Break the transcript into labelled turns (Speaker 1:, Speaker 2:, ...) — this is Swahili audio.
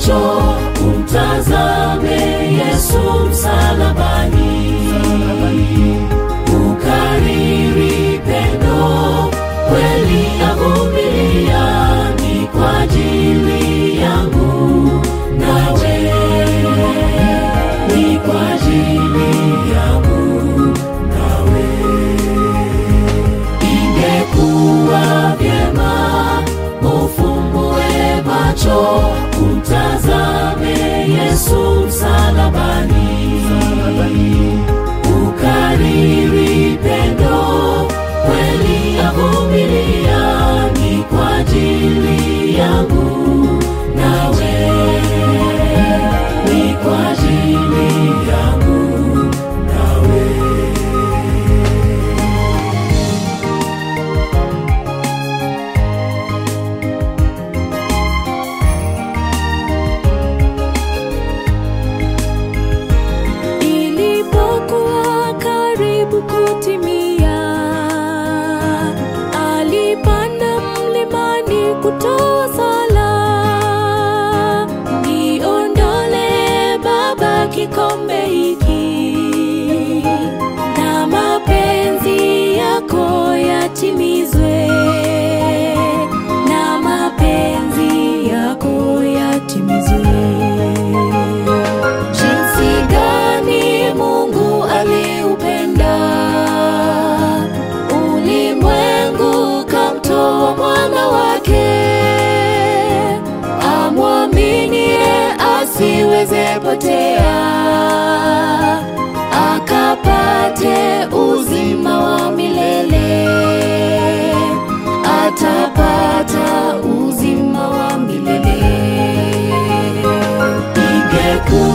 Speaker 1: macho umtazame Yesu msalabani, ukariri pendo kweli avumilia, ni kwa ajili yangu nawe, ni kwa ajili yangu nawe. Ingekuwa vyema ufumbue macho umtazame Yesu msalabani, ukariri pendo kweli avumilia, ni kwa ajili yangu nawe, ni kwa ajili yangu nawe.
Speaker 2: Ilipokuwa karibu kutimia, alipanda mlimani kutoa sala, niondole Baba kikombe hiki, na mapenzi yako yatimizwe, na mapenzi yako yatimizwe. Jinsi gani Mungu aliupenda ulimwengu, kamtoa mwana wake, amwaminie asiweze potea, akapate uzima wa milele, atapata uzima wa milele.
Speaker 1: Ingekuwa